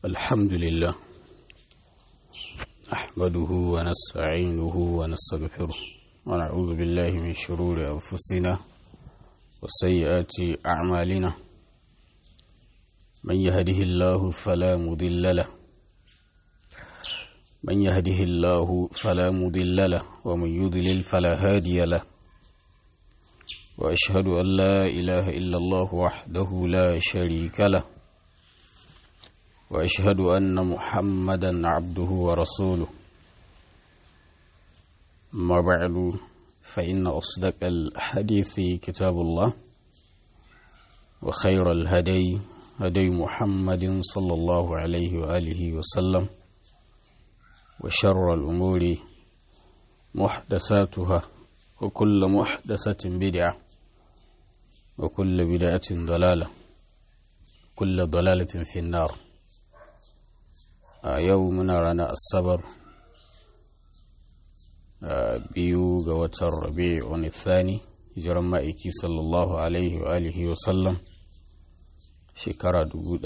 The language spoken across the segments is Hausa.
الحمد لله أحمده ونستعينه ونستغفره ونعوذ بالله من شرور أنفسنا وسيئات أعمالنا من يهده الله فلا مضل له من يهده الله فلا مضل له ومن يضلل فلا هادي له وأشهد أن لا إله إلا الله وحده لا شريك له وأشهد أن محمدا عبده ورسوله ما بعد فإن أصدق الحديث كتاب الله وخير الهدي هدي محمد صلى الله عليه وآله وسلم وشر الأمور محدثاتها وكل محدثة بدعة وكل بدعة ضلالة كل ضلالة في النار يومنا رانا الصبر biyu ga watan rabi'un thani hijiran ma'aiki sallallahu alaihi wa alihi wa sallam shekara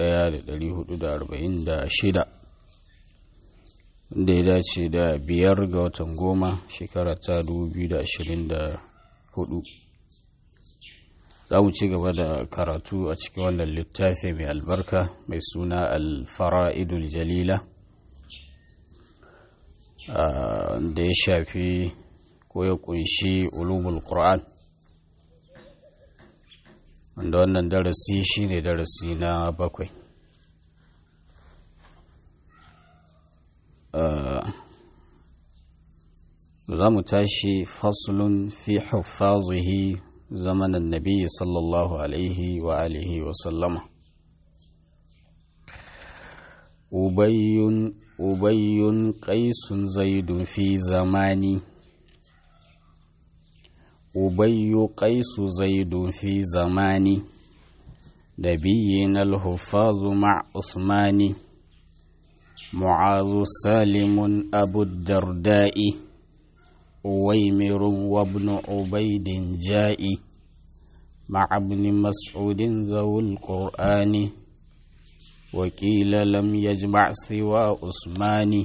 1446 da ya dace da biyar ga watan goma shekara ta 2024 za mu ci gaba da karatu a cikin wannan littafi mai albarka mai suna alfara'idul jalila da ya shafi ko ya kunshi ulumul qur'an wanda wannan darasi shine darasi na bakwai za mu tashi faslun fi huffazihi zamanin nabi sallallahu alaihi wa alihi wa sallama ubayyun ubayyun qaisun zaidun fi zamani ubayyu qaisu zaidun fi zamani نبينا الحفاظ مع عثمان معاذ سالم أبو الدرداء أويمر وابن عبيد جاء مع ابن مسعود ذو القرآن وكيل لم يجمع سوى عثمان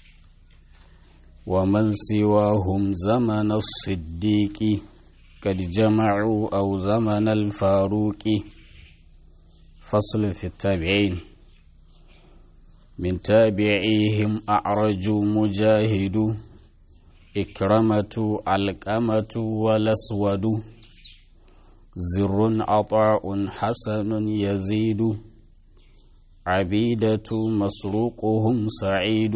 ومن سواهم زمن الصديق قد جمعوا أو زمن الفاروق فصل في التابعين من تابعيهم أعرج مجاهد إكرمة علقمة والأسود زر عطاء حسن يزيد عبيدة مسروقهم سعيد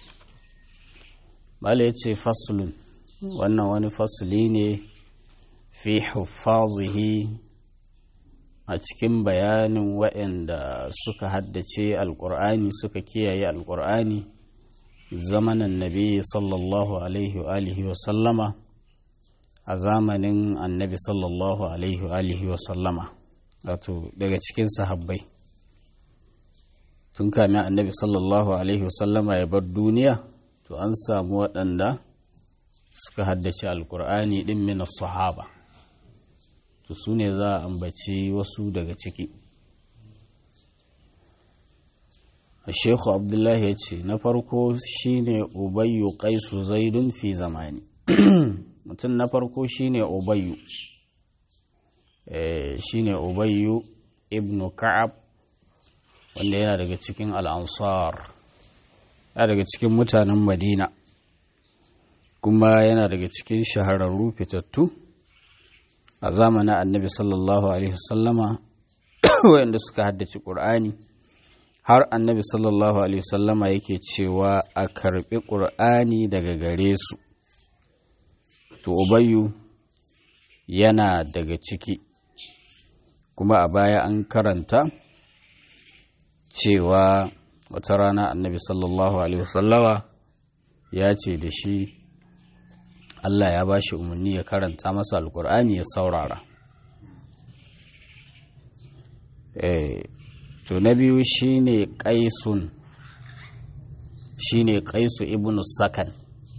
مالتي فصل وانا واني فصلين في حفاظه a cikin bayanin waɗanda suka haddace alƙur'ani suka kiyaye alƙur'ani zamanin nabi sallallahu alaihi wa alihi wa sallama a zamanin annabi sallallahu alaihi wa alihi wa sallama wato daga cikin sahabbai tun kamin annabi sallallahu alaihi wa sallama ya bar duniya to an samu waɗanda suka haddace alƙur'ani ɗin min sahaba to su ne za a ambaci wasu daga ciki Sheikhu Abdullahi ya ce na farko shine Ubayyu Qaisu Zaidun fi zamani mutum na farko shine Ubayyu shine Ubayyu ibn Ka'ab wanda yana daga cikin al'ansar yana daga cikin mutanen Madina kuma yana daga cikin shahararru fitattu a zamanin annabi sallallahu alaihi wasallama wanda suka haddace ƙur'ani har annabi sallallahu alaihi wasallama yake cewa a karɓi ƙur'ani daga gare su to ubayyu yana daga ciki kuma a baya an karanta cewa wata rana annabi sallallahu alaihi wasallama ya ce da shi Allah ya ba shi umarni ya karanta masa alkur'ani ya saurara to na biyu shine qaisun shine qaisu ibnu sakan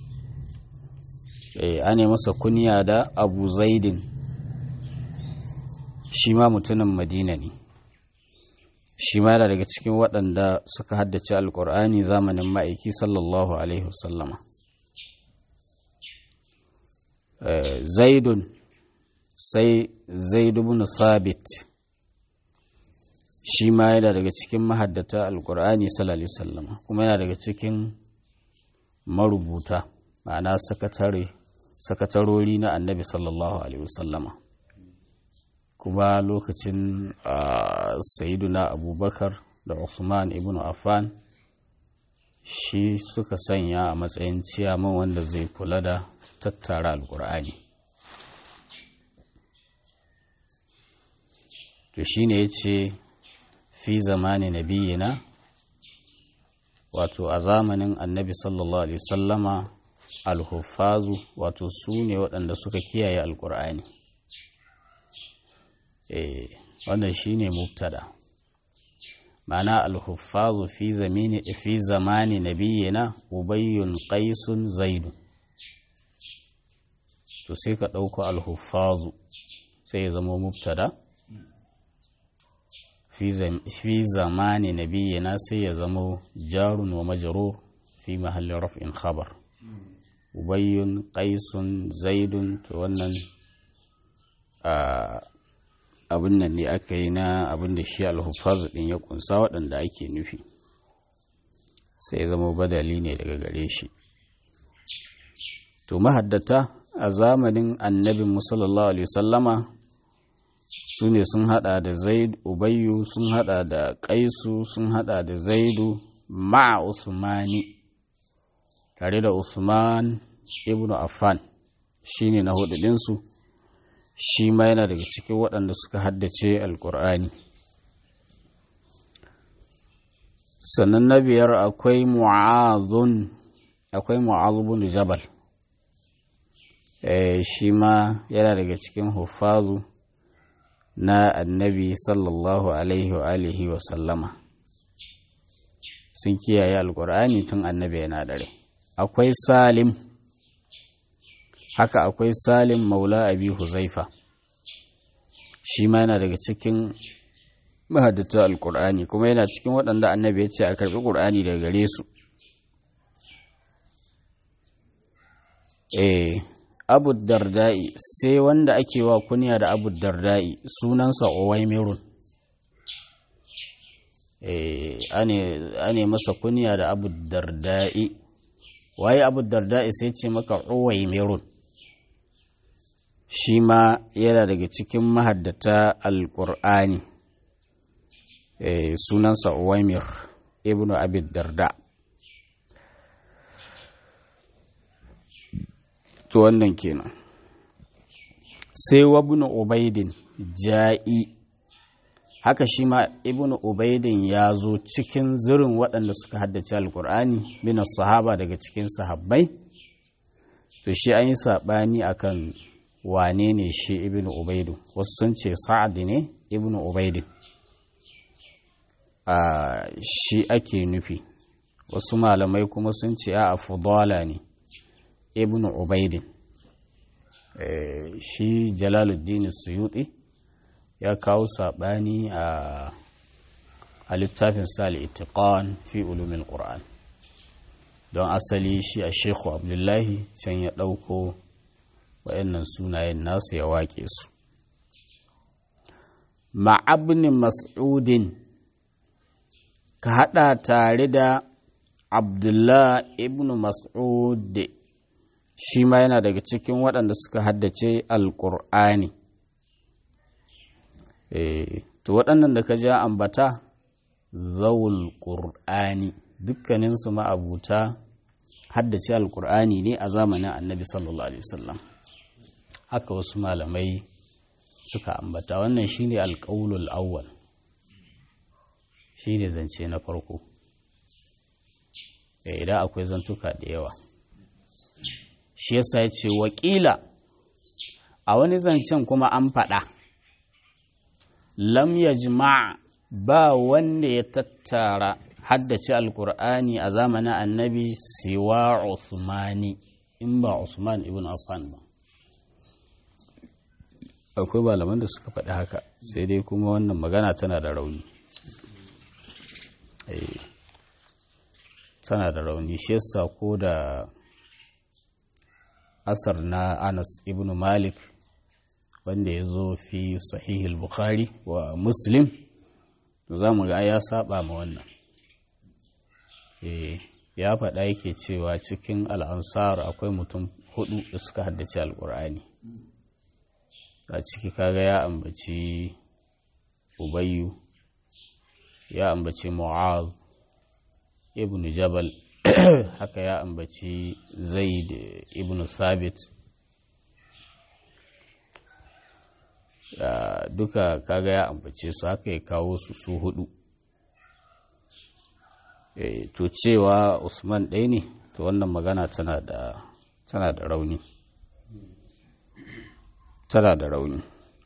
eh ane masa kunya da abu zaidin shi ma mutumin madina ne shi ma yana daga cikin waɗanda suka haddace alƙur'ani zamanin ma'aiki sallallahu alaihi wasallama zaidun sai zaidu bin sabit shi ma yana daga cikin mahaddata alƙur'ani sallallahu alaihi wasallama kuma yana daga cikin marubuta ma'ana sakatare sakatarori na annabi sallallahu alaihi wasallama kuma lokacin sayiduna abubakar da usman ibn affan shi suka sanya a matsayin ciyaman wanda zai kula da tattara alkur'ani to shi ne ya ce fi zamani nabiyina wato a zamanin annabi sallallahu alaihi sallama alhufazu wato su ne waɗanda suka kiyaye alkur'ani eh wannan shine mubtada ma'ana al-huffazu fi zamani fi zamani nabiyina ubayyun qaisun zaidu to sai ka dauko al-huffazu sai ya zama mubtada fi zamani nabiyina sai ya zama jarun wa majrur fi mahalli raf'in khabar ubayyun qaisun zaidun to wannan abin nan ne aka yi na abin da shi alhufaz din ya kunsa waɗanda ake nufi sai zama badali ne daga gare shi to mahaddata a zamanin annabin musallallahu alaihi sallama su ne sun hada da zaid ubayyu sun hada da kaisu sun hada da zaidu ma'a usmani tare da usman ibnu affan shine na hudu ɗinsu shi ma yana daga cikin waɗanda suka haddace alkur'ani sannan na biyar akwai mu'azun akwai mu'azubun jabal shi ma yana daga cikin hufazu na annabi sallallahu alaihi wa alihi wa sallama sun kiyaye alkur'ani tun annabi yana dare akwai salim haka akwai salim maula abi huzaifa shi ma yana daga cikin mahaddata alkur'ani kuma yana cikin waɗanda annabi ya ce a karɓi ƙur'ani daga gare su eh abu darda'i sai wanda ake wa kunya da abu darda'i sunansa owaimirun eh ane masa kunya da abu darda'i waye abu darda'i sai ce maka owaimirun shi ma yana daga cikin mahaddata alƙur'ani e, sunansa uwaimir ibn abid darda to wannan kenan sai wabnu ubaidin ja'i haka shi ma ibn ubaidin ya zo cikin zirin waɗanda suka haddace alƙur'ani bin sahaba daga cikin sahabbai to shi an yi saɓani akan wane ne shi ibn ubaidu wasu sun ce sa'ad ne ibn ubaidu a shi ake nufi wasu malamai kuma sun ce a fudala ne ibn ubaidin shi jalaluddin suyuti ya kawo saɓani a littafin sali itiqan fi ulumin ƙur'an don asali shi a shekhu abdullahi can ya ɗauko waɗannan sunayen nasu ya waƙe su ma'abnin mas'udin ka haɗa tare da abdullah ibn mas'ud shi ma yana daga cikin waɗanda suka haddace alƙur'ani to waɗannan da ka ja ambata zawul ƙur'ani dukkaninsu ma'abuta haddace alƙur'ani ne a zamanin annabi sallallahu alaihi wasallam haka wasu malamai suka ambata wannan shine alƙaulul awwal shine zance na farko idan akwai zantuka da yawa shi yasa ya ce wakila a wani zancen kuma an faɗa lam yajma ba wanda ya tattara haddace alkur'ani a zamanin annabi siwa usmani in ba usman ibn affan ba akwai malaman da suka faɗi haka sai dai kuma wannan magana tana da rauni tana da rauni shi yasa ko da asar na anas ibn malik wanda ya zo fi sahihul bukhari wa muslim to za mu ga ya saba ma wannan ya faɗa yake cewa cikin al'ansar akwai mutum hudu da suka haddace alƙur'ani a ciki kaga ya ambaci ubayyu ya ambaci mu'az ibn jabal haka ya ambaci zaid ibn sabit duka kaga ya ambace su haka ya kawo su su hudu to cewa usman ɗaya ne to wannan magana tana da tana da rauni tana da rauni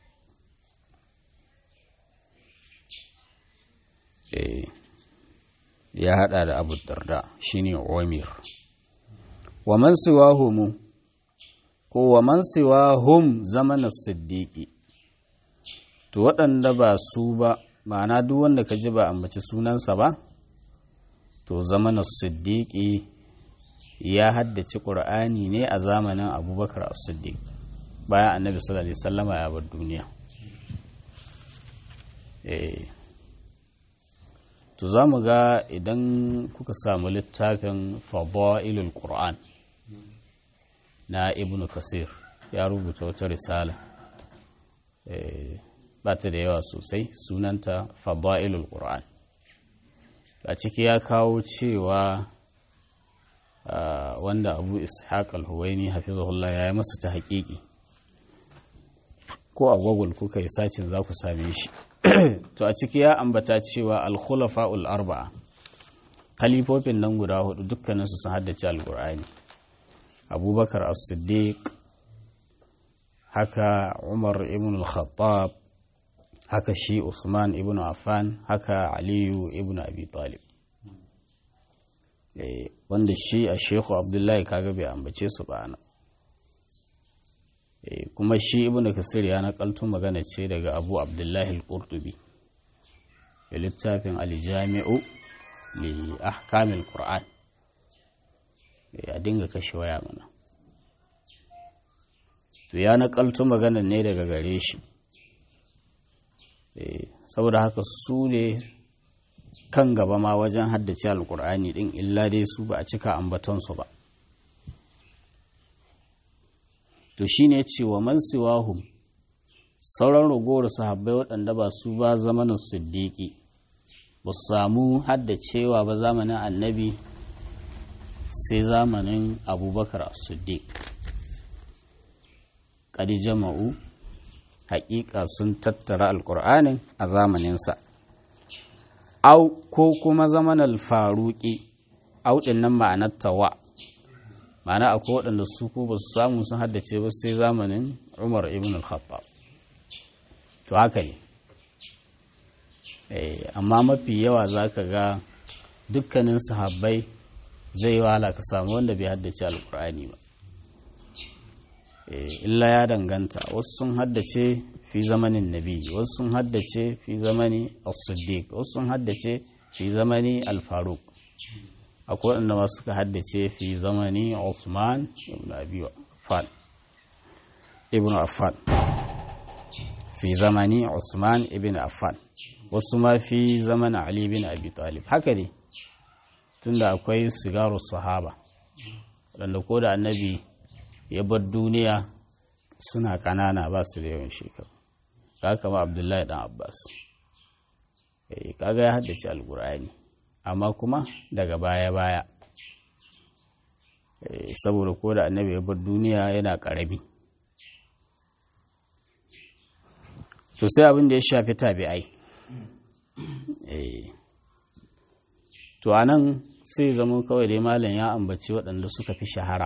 ya hada da abu darda shine umir wa man siwahum ko wa man siwahum zamanin siddiqi to waɗanda ba su ba ma'ana duk wanda ka ji ba ambaci sunansa ba to zamanin siddiqi ya haddace ƙur'ani ne a zamanin abubakar as-siddiq bayan annabi sallallahu alaihi wasallama ya bar duniya eh to za mu ga idan kuka samu littafin fadailul qur'an na ibnu kasir ya rubuta wata risala ba ta da yawa sosai sunanta fadailul qur'an a ciki ya kawo cewa wanda abu ishaq al-huwaini hafizahullah ya yi masa ta haƙiƙi ko a google kuka yi sacin za ku same shi to a ciki ya ambata cewa al-khulafa'ul arba'a kalifofin nan guda hudu dukkaninsu sun haddace al-qur'ani abubakar as-siddiq haka umar ibn al-khattab haka shi usman ibn affan haka aliyu ibn abi talib wanda shi a shehu abdullahi kaga bai ambace su ba nan kuma shi ibn kasir ya nakaltu magana ce daga abu abdullahi al-qurtubi da littafin aljami'u li ahkamil qur'an ya dinga kashe waya mana to ya nakaltu magana ne daga gare shi saboda haka su ne kan gaba ma wajen haddace alkur'ani din illa dai su ba a cika ambatonsu ba to shine cewa man siwahum sauran ragowar sahabbai waɗanda ba su ba zamanin siddiƙi ba su samu haddacewa ba zamanin annabi sai zamanin abubakar siddiq ƙadi jama'u haƙiƙa sun tattara alƙur'anin a zamaninsa au ko kuma zamanin faruƙi au ɗin nan ma'anar tawa ma'ana akwai waɗanda su ko ba su samu sun haddace ba sai zamanin umar ibn al-khattab to haka ne amma mafi yawa za ka ga dukkanin sahabbai zai wahala ka samu wanda bai haddace alkur'ani ba illa ya danganta wasu sun haddace fi zamanin nabi wasu sun haddace fi zamani as-siddiq wasu sun haddace fi zamani al-faruq akwai waɗanda ma suka haddace fi zamani Usman ibn Abi Affan ibn Affan fi zamani Usman ibn Affan wasu ma fi zaman Ali bin Abi Talib haka ne tunda akwai sigaru sahaba waɗanda ko da annabi ya bar duniya suna ƙanana ba su da yawan shekaru haka ma Abdullahi dan Abbas kaga ya haddace alkur'ani amma kuma daga baya-baya saboda ko da annabi ya bar duniya yana ƙarami to sai abin da ya shafi tabi'ai to a nan sai zama kawai dai malam ya ambaci waɗanda suka fi shahara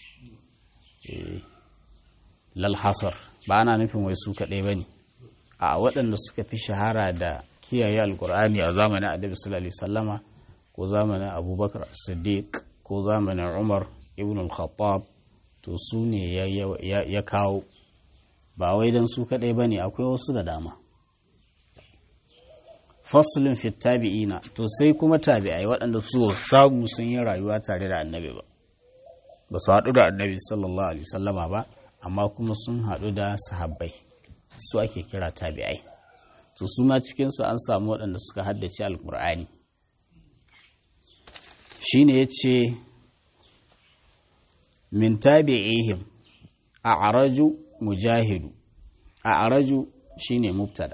lalhasar ba ana nufin wai su kaɗai ba ne a waɗanda suka fi shahara da kiyaye alkur'ani a zamanin annabi sallallahu alaihi sallama ko zamanin abubakar siddiq ko zamanin umar ibn al-khattab to su ne ya kawo ba wai don su kaɗai ba ne akwai wasu da dama faslun fi tabi'ina to sai kuma tabi'ai waɗanda su samu sun yi rayuwa tare da annabi ba ba su haɗu da annabi sallallahu alaihi sallama ba amma kuma sun haɗu da sahabbai su ake kira tabi'ai to su ma cikinsu an samu waɗanda suka haddace alkur'ani shine ya ce min tabi'ihim a araju mujahidu a araju shine mubtada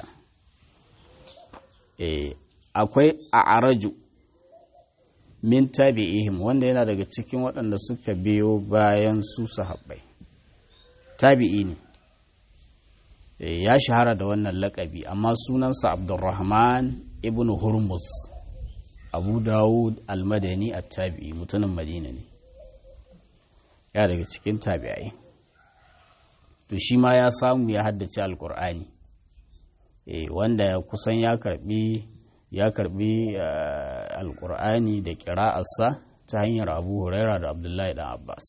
e, akwai a araju min tabi'ihim wanda yana daga cikin waɗanda suka biyo bayan su sahabbai tabi'i ne e, ya shahara da wannan lakabi amma sunansa abdulrahman ibn hurmuz abu dawud almadani a tabi'i mutumin madina ne ya daga cikin tabi'ai to shi ma ya samu ya haddace alkur'ani e, wanda kusan ya karbi ya karbi uh, alkur'ani da kira'arsa ta hanyar abu huraira da abdullahi dan abbas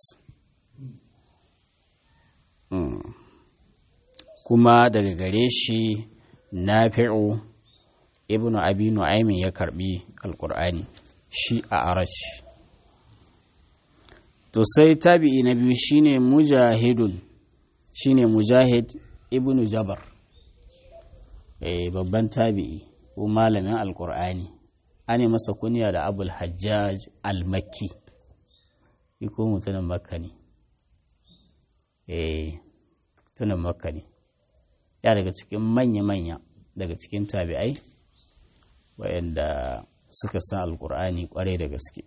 mm. kuma daga gare shi nafi'u ibnu abi nu'aymin ya karbi alkur'ani shi a arashi to sai tabi'i na biyu shine mujahidun shine mujahid ibnu jabar eh babban tabi'i ko malamin alkur'ani ane masa kunya da abul hajjaj al-makki ko mutumin makka ne eh mutumin makka ne ya daga cikin manya-manya daga cikin tabi'ai waɗanda suka san alkur'ani kwarai da gaske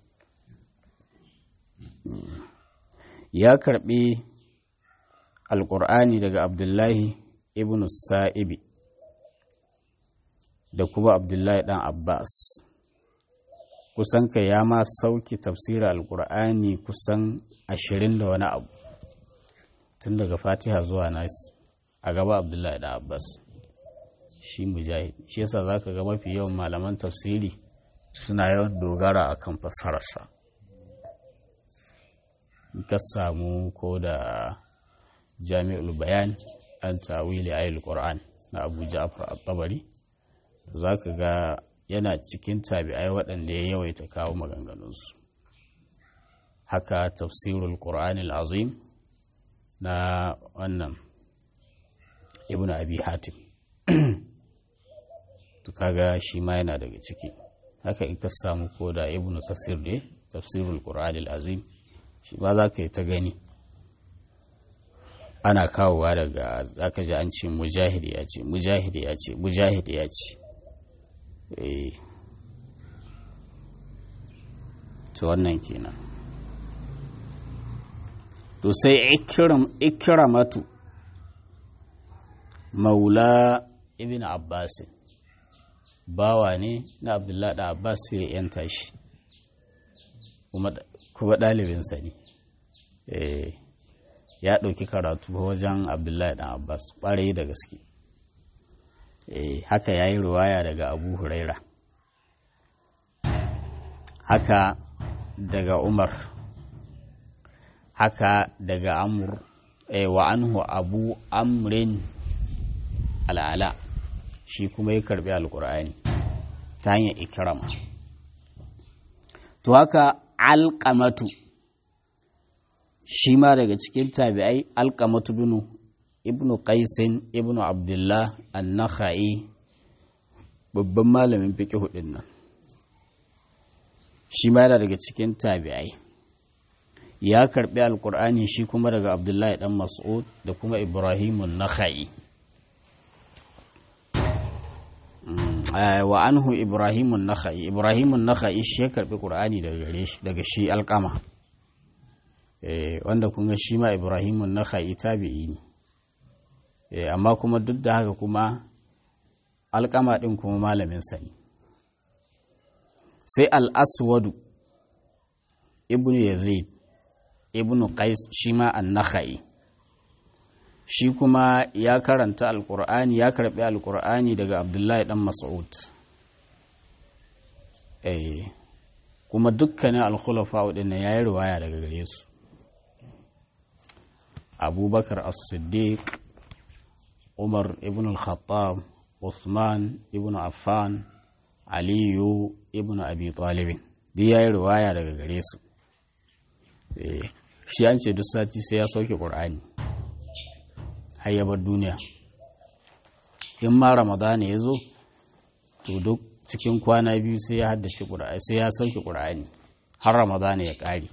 ya karbi alkur'ani daga abdullahi ibn sa'ibi da kuma abdullahi dan abbas kusan ka ya ma sauki tafsirin alkur'ani kusan ashirin da wani abu tun daga fatiha zuwa nas a gaba abdullahi dan abbas shi mujahid shi yasa za ka ga mafi yawan malaman tafsiri suna yawan dogara akan fassararsa ka samu ko da jami'ul bayan an tawili ayil qur'an na abu ja'far at-tabari zaka ga yana cikin tabi'ai waɗanda ya yawaita kawo maganganunsu haka tafsirul qur'anil azim na wannan ibnu abi hatim to kaga shi ma yana daga ciki haka in ka samu ko da ibnu kasir ne tafsirul qur'anil azim shi ma za ka yi ta gani ana kawowa daga zaka ji an ce mujahidi ya ce mujahidi ya ce mujahidi ya ce to wannan kenan to sai ikramatu maula ibn abbas bawa ne na abdullahi da abbas ya yanta shi kuma ɗalibinsa ne ya ɗauki karatu wajen abdullahi ɗan abbas ƙwarai da gaske haka ya yi ruwaya daga abu huraira haka daga umar haka daga amur wa anhu abu amrin al'ala shi kuma ya karbi alkur'ani ta hanyar ikirama to haka alƙamatu shi ma daga cikin tabi'ai alƙamatu binu ibnu qaisin ibnu abdullah an-nakhai babban malamin fiqh hudin nan shi ma yana daga cikin tabi'ai ya karbi alkur'ani shi kuma daga abdullahi dan mas'ud da kuma ibrahimun nakhai wa anhu ibrahimun nakhai ibrahimun nakhai shi ya karbi qur'ani daga gare shi daga shi alqama eh wanda kun ga shi ma ibrahimun nakhai tabi'i ne eh amma kuma duk da haka kuma alqama din kuma malamin sa ne sai al-aswadu ibnu yazid ibnu qais shi ma an-nakhai shi kuma ya karanta alkur'ani ya karbi alkur'ani daga abdullahi dan mas'ud eh kuma dukkanin alkhulafa din ya yi riwaya daga gare su abubakar as-siddiq umar ibn al-khattab usman ibn affan aliyu ibn abi talibin duk ya yi riwaya daga gare su shi an ce duk sati sai ya sauke ƙur'ani har ya bar duniya in ma ramadana ya zo to duk cikin kwana biyu sai ya haddace ƙur'ani sai ya sauke ƙur'ani har ramadana ya ƙare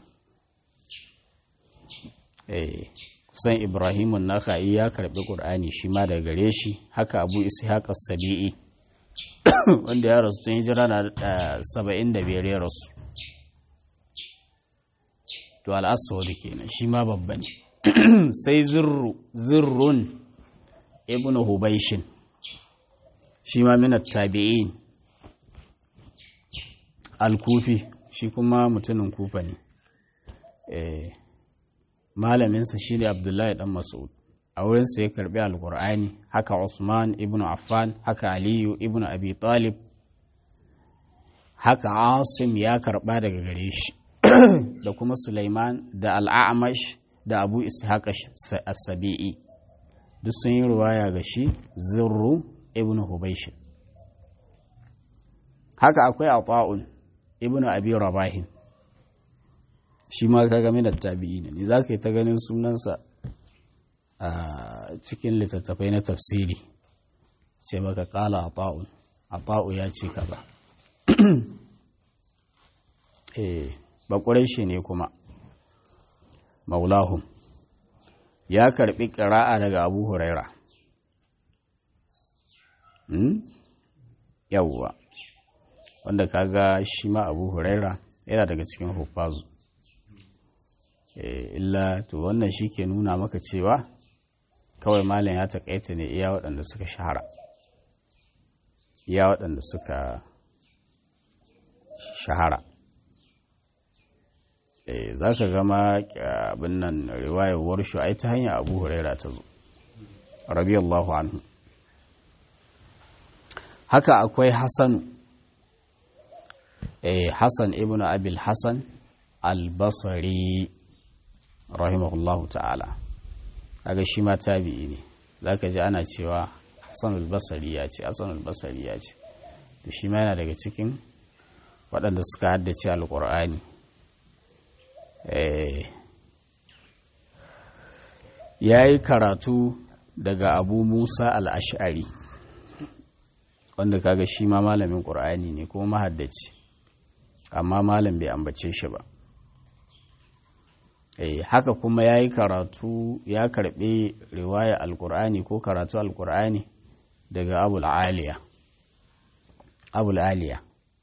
kusan ibrahimun naka'i ya karɓi ƙur'ani shi ma daga gare shi haka abu ishaq sabi'i wanda ya rasu tun hijira na saba'in da biyar ya rasu to al'aswadu kenan shi ma babba ne sai zirrun ibn hubaishin shi ma minat tabi'in al-kufi shi kuma mutumin kufa ne malaminsa shi ne abdullahi dan mas'ud a wurinsa ya karbi alkur'ani haka usman ibn affan haka aliyu ibn abi talib haka asim ya karba daga gare shi da kuma sulaiman da al'amash da abu ishaq as-sabi'i duk sun yi ruwaya ga shi zirru ibn hubaysh haka akwai ata'un ibn abi rabahin shi ma ka game da tabi'i ne za ka yi ta ganin sunansa a cikin littattafai na tafsiri ce maka kala a ta'un a ta'u ya ce ka ba bakurai ne kuma maulahum ya karbi ƙira'a daga abu huraira yawwa wanda kaga shi ma abu huraira yana daga cikin hufazu illa to wannan shi ke nuna maka cewa kawai malam ya takaita ne iya waɗanda suka shahara iya waɗanda suka shahara za ka gama abin nan riwayar warshu ai ta hanyar abu huraira ta zo radiyallahu anhu haka akwai hassan hassan ibn abil hassan albasari rahimahullahu ta'ala kaga shi ma tabi'i ne zaka ji ana cewa Hassan al-Basri ya ce Hassan al-Basri ya ce to shi ma yana daga cikin waɗanda suka haddace alƙur'ani eh yayi karatu daga Abu Musa al-Ash'ari wanda kaga shi ma malamin ƙur'ani ne kuma mahaddaci amma malam bai ambace shi ba Eh, haka kuma ya yi karatu ya karɓi riwaya alkur'ani ko karatu alkur'ani daga abul aliya abul aliya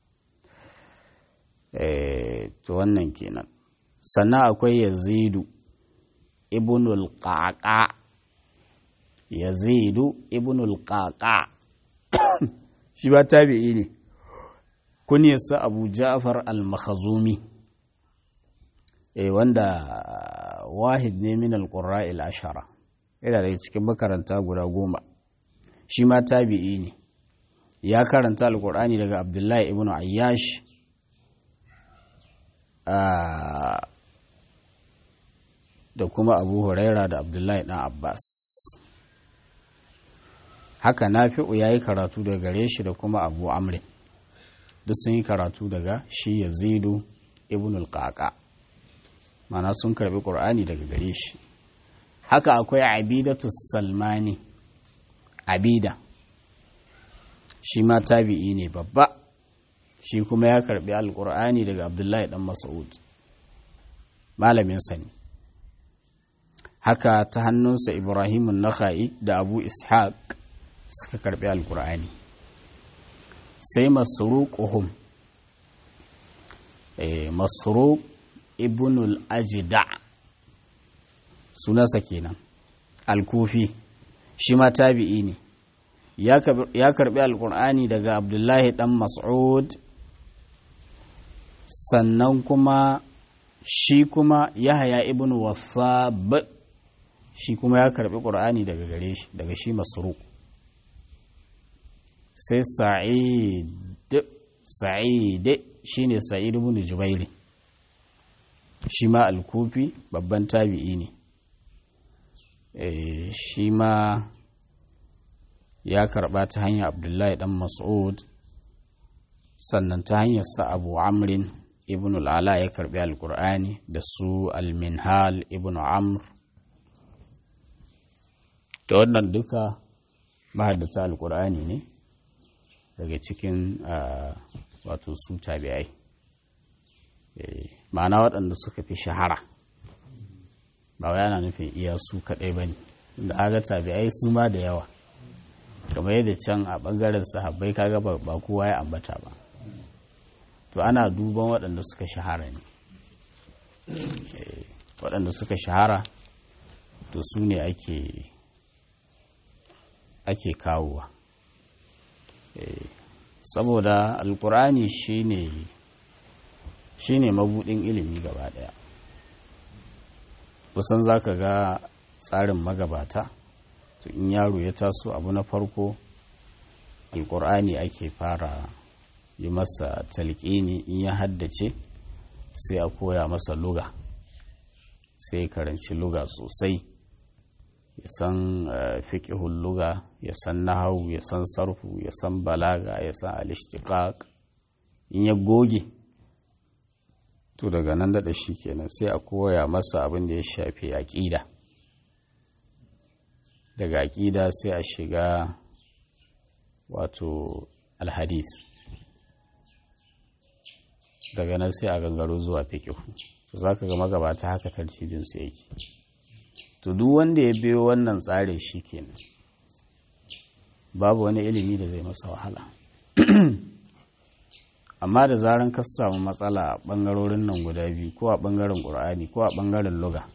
eh, to wannan kenan sannan akwai yazidu ibnul qaqa yazidu ibnul qaqa shi ba tabi'i ne kunyarsa abu ja'far al-makhazumi e wanda wahid ne min alƙura ashara yana daga cikin makaranta guda goma shi ma tabi'i ne ya karanta alƙur'ani daga abdullahi ibn ayyash da kuma abu huraira da abdullahi dan abbas haka nafi'u ya yi karatu daga gare shi da kuma abu amrin duk sun yi karatu daga shi yazidu ibn al-qaqa mana sun karbi ƙur'ani daga gare shi haka akwai abidatu salmani abida shi ma tabi'i ne babba shi kuma ya karbi alƙur'ani daga abdullahi dan mas'ud malaminsa ne haka ta hannunsa ibrahimun nakha'i da abu ishaq suka karbi alƙur'ani sai masruquhum eh masruq ibnul ajida sunansa kenan alkufi shi ma tabi'i ne ya karbi alkur'ani daga abdullahi dan mas'ud sannan kuma shi kuma yahaya ibn wasab shi kuma ya karbi qur'ani daga gare shi daga shi masruq sai sa'id sa'id shine sa'id ibn jubairi shi ma alkufi babban tabi'i ne shi ma ya karba ta hanyar abdullahi dan mas'ud sannan ta hanyar sa abu amrin ibn al'ala ya karbi alkur'ani da su alminhal ibn amr da wannan duka mahaddata alkur'ani ne daga cikin wato su tabi'ai ma'ana waɗanda suka fi shahara ba wai yana nufin iya su kaɗai ba ne da aga tabi'ai su ma da yawa kamar yadda can a ɓangaren sahabbai kaga ba kowa ya ambata ba to ana duban waɗanda suka shahara ne waɗanda suka shahara to su ne ake ake kawowa saboda alkur'ani shine shine mabudin ilimi gaba daya kusan zaka ga tsarin magabata to in yaro ya taso abu na farko alkur'ani ake fara yi masa talƙini in ya haddace sai a koya masa luga sai ya karanci luga sosai ya san fiƙihun luga ya san nahawu ya san sarfu ya san balaga ya san alishtiqaq in ya goge to daga nan daɗa shi kenan sai a koya masa abin da ya shafi aƙida daga aƙida sai a shiga wato alhadis daga nan sai a gangaro zuwa fiƙihu to za ka ga magabata haka tartibinsu yake to duk wanda ya biyo wannan tsarin shi kenan babu wani ilimi da zai masa wahala amma da zaran ka samu matsala a ɓangarorin nan guda biyu ko a ɓangaren ƙur'ani ko a ɓangaren luga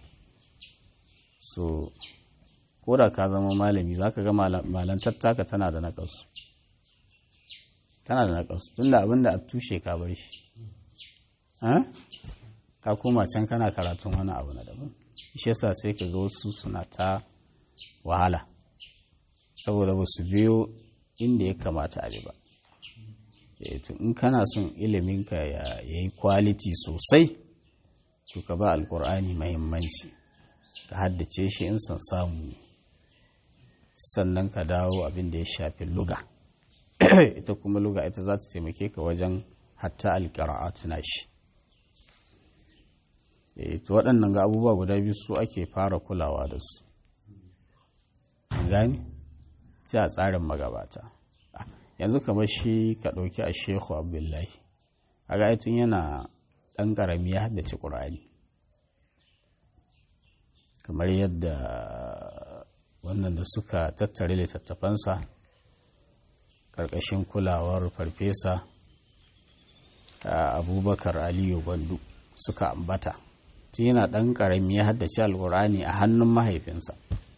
so ko da ka zama malami za ka ga malantar taka tana da naƙasu tana da naƙasu tun da abin da a tushe ka bar shi ka koma can kana karatun wani abu na daban shi yasa sai ka ga wasu suna ta wahala saboda ba su biyo inda ya kamata a ba in kana son iliminka ya yi kwaliti sosai to ka ba alkur'ani mahimmanci ka haddace shi in son samu ne sannan ka dawo abin da ya shafi luga ita kuma luga ita za ta taimake ka wajen hatta alƙira'atu na shi to waɗannan ga abubuwa guda biyu su ake fara kulawa da su gani sai a tsarin magabata yanzu kamar shi ka ɗauki a shehu abdullahi a tun yana ɗan ƙarami ya haddace ƙur'ani kamar yadda wannan da suka tattare littattafansa ƙarƙashin kulawar farfesa abubakar aliyu gwandu suka ambata tun yana ɗan ƙarami ya haddace alƙur'ani a hannun mahaifinsa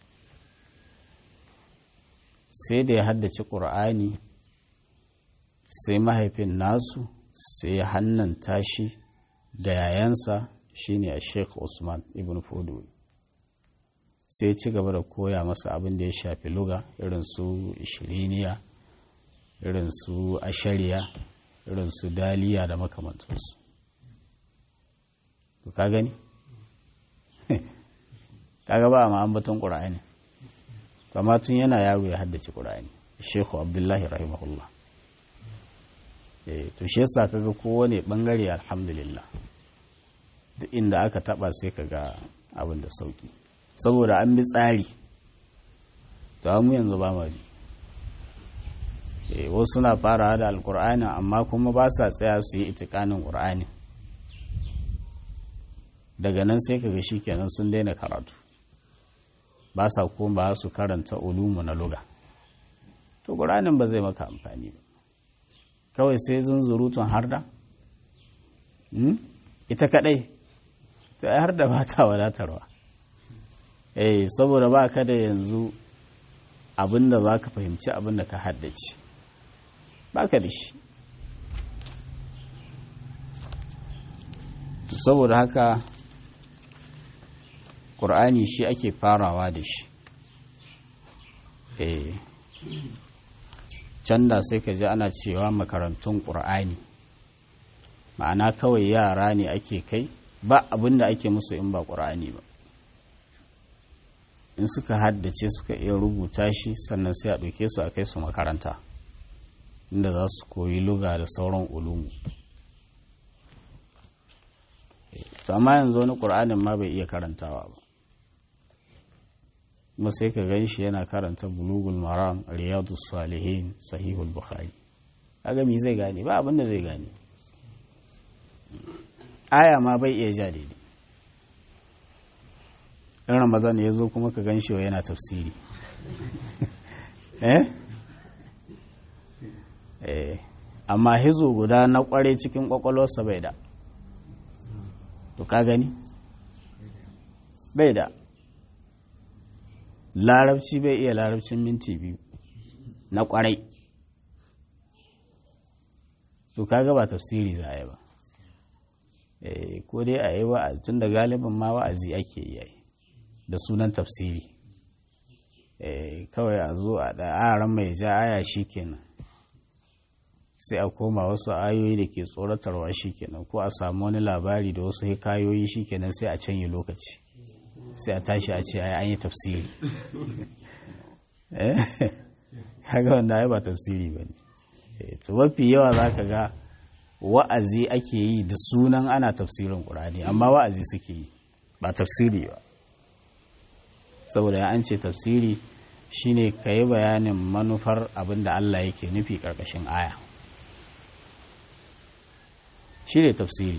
sai da ya haddace ƙur'ani sai mahaifin nasu sai ya hannanta shi da yayansa shine a sheikh usman ibn fudu sai ya ci gaba da koya masa abin da ya shafi luga irin su ishiriniya irin su ashariya irin su daliya da makamantansu ka gani kaga ba a ma'ambaton ƙura'ani kama tun yana yaro ya haddace ƙura'ani shekhu abdullahi rahimahullah to shi yasa kaga kowane bangare alhamdulillah duk inda aka taba sai kaga abin da sauki saboda an bi tsari to mu yanzu ba mu wasu na fara da alkur'ani amma kuma ba sa tsaya su yi itikanin ƙur'ani daga nan sai kaga kenan sun daina karatu ba sa kuma ba su karanta ulumu na luga to ƙur'anin ba zai maka amfani ba kawai sai zunzurutun harda ita kadai to ai har da ba ta wadatarwa eh saboda ba ka da yanzu abinda za ka fahimci abinda ka haddace ba ka da shi to saboda haka ƙur'ani shi ake farawa da shi eh can da sai ka ji ana cewa makarantun ƙur'ani ma'ana kawai yara ne ake kai ba abin da ake musu in ba ƙur'ani ba in suka haddace suka iya rubuta shi sannan sai a ɗauke su a kai su makaranta inda za su koyi luga da sauran ulumu to amma yanzu wani ƙur'anin ma bai iya karantawa ba kuma sai ka gan shi yana karanta bulugul maram riyadu salihin sahihul bukhari kaga me zai gane ba abin da zai gane aya ma bai iya ja daidai in ramadan ya zo kuma ka gan shi yana tafsiri eh eh amma hizo guda na kware cikin kwakwalwarsa bai da to ka gani bai da larabci bai iya larabcin minti biyu na kwarai to kaga ba tafsiri za a yi ba ko dai a yi wa'azi tun da galibin ma wa'azi ake yi da sunan tafsiri kawai a zo a ɗa'aran mai ja aya shi kenan sai a koma wasu ayoyi da ke tsoratarwa shi kenan ko a samu wani labari da wasu hikayoyi shi kenan sai a canye lokaci sai a tashi a ce an yi tafsiri haka wanda ai ba tafsiri ba ne to mafi yawa za ka ga wa'azi ake yi da sunan ana tafsirin ƙurani amma wa'azi suke yi ba tafsiri ba saboda ya an ce tafsiri shine ka yi bayanin manufar abin da Allah yake nufi ƙarƙashin aya shi ne tafsiri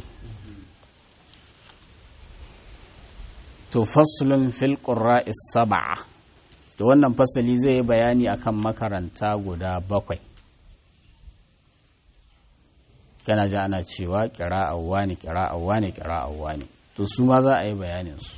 to faslun fil qurra'is sab'a to wannan fasali zai yi bayani akan makaranta guda bakwai kana ji ana cewa qira'a wani qira'a wani qira'a wani to su ma za a yi bayanin su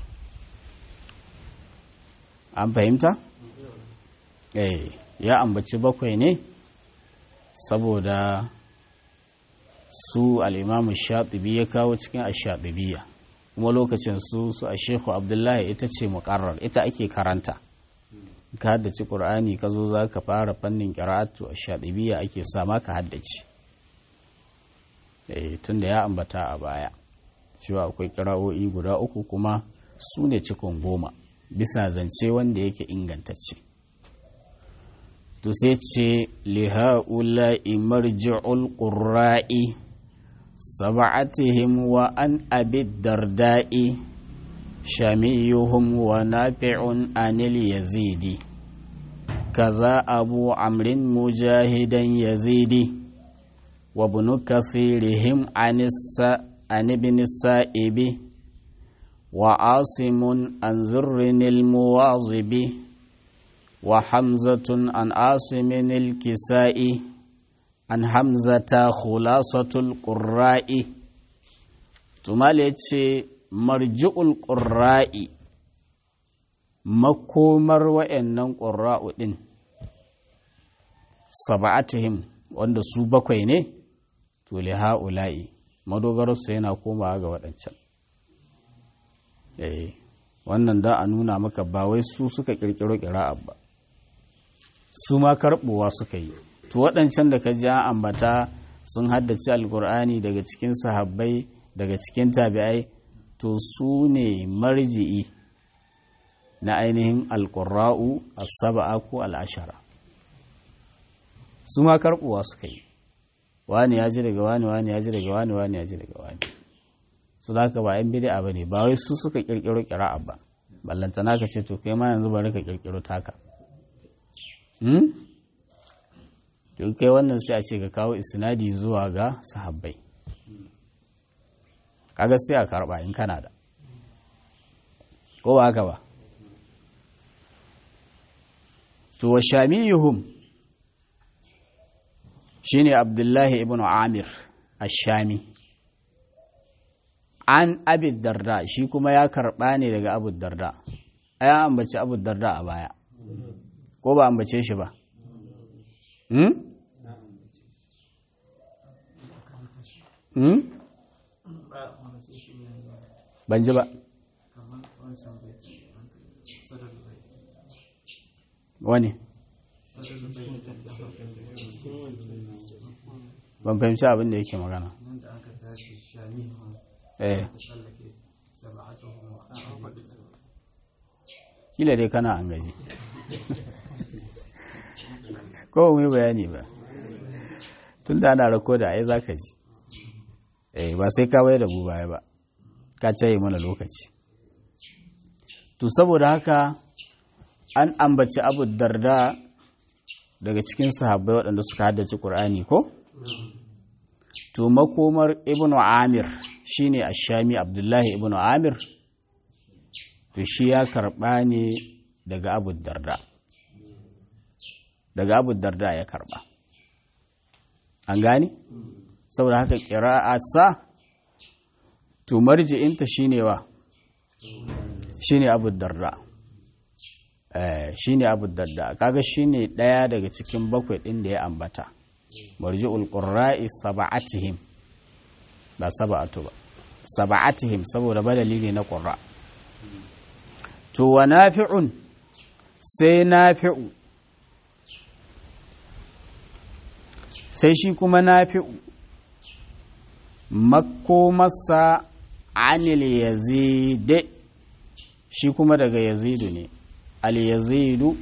an fahimta eh ya ambaci bakwai ne saboda su al'imamu shatibi ya kawo cikin ashatibiya kuma lokacin su su a shekhu abdullahi ita ce muƙarar ita ake karanta ka haddace ƙur'ani ka zo za ka fara fannin ƙira'atu a shatibiya ake sama ka haddace tun da ya ambata a baya cewa akwai ƙira'o'i guda uku kuma su ne cikon goma bisa zance wanda yake ingantacce to sai ce liha'ula'i marji'ul qurra'i sab'atihim wa an abi darda'i shamiyuhum wa nafi'un anil yazidi kaza abu amrin mujahidan yazidi wa ibn kathirihim anissa an ibn sa'ibi wa asimun an zurrinil muwazibi وحمزة عن عاصم الكساء عن حمزة خلاصة القراء تمالي مرجع القراء makomar wa'annan ƙura'u ɗin saba'atihim wanda su bakwai ne to li ha'ula'i madogararsu yana komawa ga waɗancan wannan da a nuna maka ba wai su suka ƙirƙiro ƙira'a ba su ma karɓowa suka yi to waɗancan da ka ji an ambata sun haddace alkur'ani daga cikin sahabbai daga cikin tabi'ai to su ne marji'i na ainihin alƙura'u as-saba'a ko al'ashara su ma karɓowa suka yi wani ya ji daga wani wani ya ji daga wani wani ya ji daga wani su da ba yan bid'a ba ne ba wai su suka ƙirƙiro ƙira'a ba ballantana ka ce to kai ma yanzu bari ka ƙirƙiro taka to kai wannan sai a ce ka kawo isnadi zuwa ga sahabbai kaga sai a karba in kana da ko ba haka ba to wa shamiyuhum shine abdullahi ibn amir ash-shami an abi darda shi kuma ya karba ne daga abu darda ya ambaci abu darda a baya ko ba ambace shi ba hmm? hmm? ban ji ba wani ban fahimci abin da yake magana eh kila dai kana an gaji ko mu bayani ba tun da ana rako da ai za ka ji eh ba sai ka wayar da mu baya ba ka caye mana lokaci to saboda haka an ambaci abu darda daga cikin sahabbai waɗanda suka haddace ƙur'ani ko to makomar ibnu amir shine ashami abdullahi ibnu amir to shi ya karɓa ne daga abu darda daga abu darda ya karɓa an gani saboda haka ƙira'a sa to marji'inta shine wa shine abu darda shine abu darda kaga shine ɗaya daga cikin bakwai ɗin da ya ambata marji'ul qurra'i sab'atihim ba sab'atu ba sab'atihim saboda badali ne na qurra to wa nafi'un sai nafi'u sai shi kuma nafi'u makomarsa anil yazid shi kuma daga yazidu ne al yazidu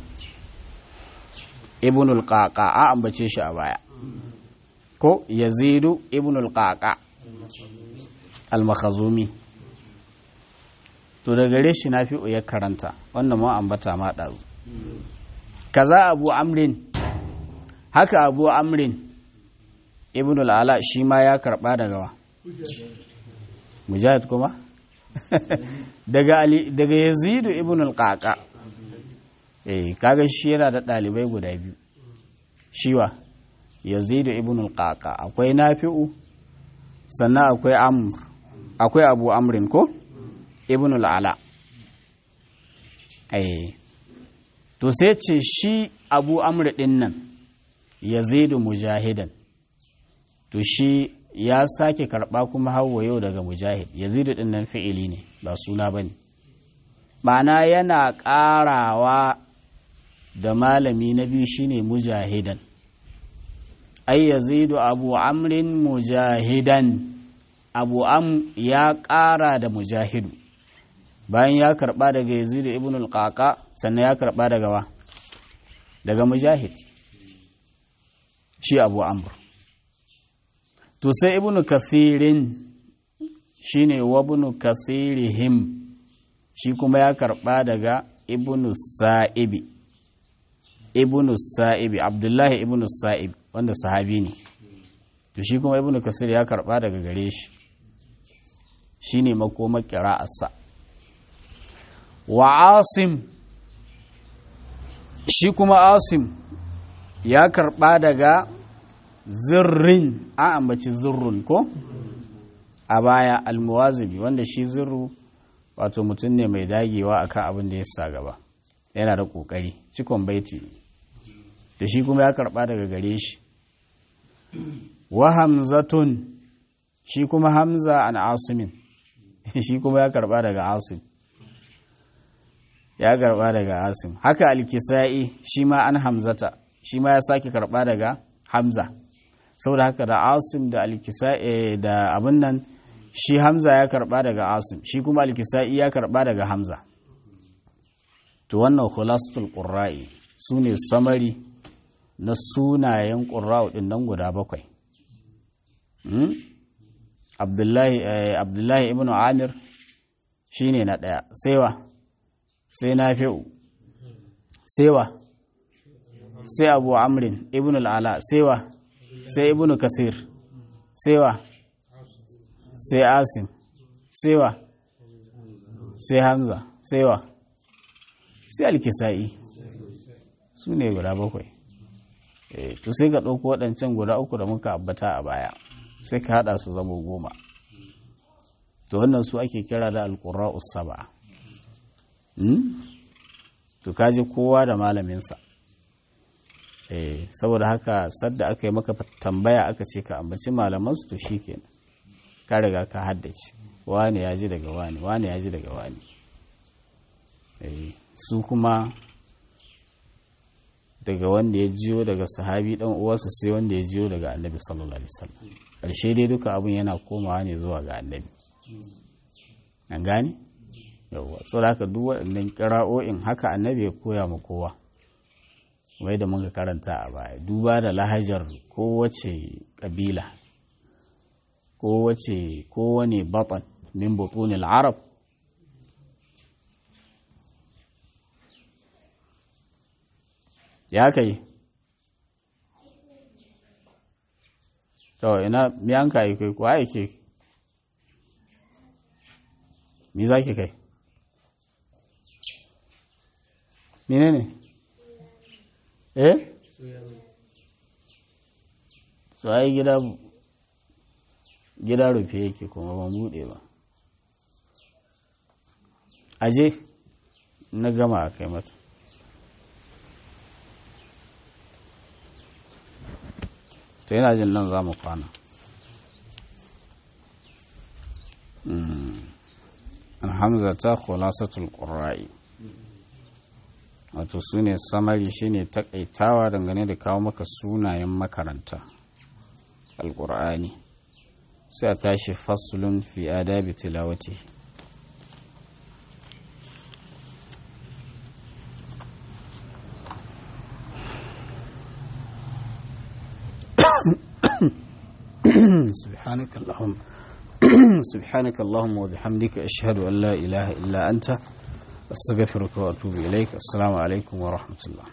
ibnul qaqa a ambace shi a baya ko yazidu ibnul qaqa al-makhazumi to da gare shi nafi'u ya karanta wannan ma ambata ma ɗazu kaza abu amrin haka abu amrin ibnul ala shi ma ya karɓa daga wa mujahid kuma daga ali daga yazidu ibnul qaqa eh kaga shi yana da ɗalibai guda biyu shiwa yazidu ibnul qaqa akwai nafi'u sannan akwai amr akwai abu amrin ko ibnul ala eh to sai ce shi abu amr din nan yazidu mujahidan to shi ya sake karɓa kuma hawa yau daga mujahid yazidu din nan fi'ili ne ba suna ba ne ma'ana yana ƙarawa da malami na biyu shine mujahidan ai yazidu abu amrin mujahidan abu am ya ƙara da mujahidu bayan ya karɓa daga yazidu ibn al sannan ya karɓa daga wa daga mujahid shi abu amr to sai ibn kathirin shine wabnu kathirihim shi kuma ya karɓa daga ibn sa'ibi ibn sa'ibi abdullahi ibn sa'ibi wanda sahabi ne to shi kuma ibn kasir ya karɓa daga gare shi shine makomar ƙira'arsa wa asim shi kuma asim ya karɓa daga zirrin an ambaci zirrun ko a baya almuwazibi wanda shi zirru wato mutum ne mai dagewa akan abin da ya sa gaba yana da ƙoƙari cikon baiti da shi kuma ya karɓa daga gare shi wa hamzatun shi kuma hamza an asimin shi kuma ya karɓa daga asim ya karɓa daga asim haka alkisa'i shi ma an hamzata shi ma ya sake karɓa daga hamza saboda haka da asim da alkisa'i da abin nan shi hamza ya karɓa daga asim shi kuma alkisa'i ya karɓa daga hamza to wannan khulasatul qurra'i sune samari na sunayen qurra'u din nan guda bakwai abdullahi ibn amir shine na ɗaya saiwa sai nafi'u saiwa sai abu amrin ibn al'ala saiwa sai ibn kasir saiwa sai asim saiwa sai hamza saiwa sai alkisa'i su ne guda bakwai to sai ka ɗauko waɗancan guda uku da muka abbata a baya sai ka haɗa su zama goma to wannan su ake kira da alƙura saba to kaji kowa da malaminsa saboda haka sadda aka yi maka tambaya aka ce ka ambaci malamansu to shi kenan ka riga ka haddace wane ya ji daga wane wane ya ji daga wane su kuma daga wanda ya jiyo daga sahabi dan uwarsa sai wanda ya jiyo daga annabi sallallahu alaihi wasallam karshe dai duka abun yana komawa ne zuwa ga annabi an gane yawa saboda haka duk waɗannan kira'o'in haka annabi ya koya ma kowa wai da muka karanta a baya duba da lahajar kowace ƙabila kowace kowane batan min butunil arab ya kai to ina mi an kai kai ko ai ke mi za ki kai mene ne eh so ai gida gida rufe yake kuma ban bude ba aje na gama a kai mata to yana jin nan za mu kwana alhamza ta khulasatul qurra'i wato su ne samari shine takaitawa dangane da kawo maka sunayen makaranta alqur'ani sai a tashi faslun fi adabi tilawati سبحانك اللهم سبحانك اللهم وبحمدك أشهد أن لا إله إلا أنت أستغفرك وأتوب إليك السلام عليكم ورحمة الله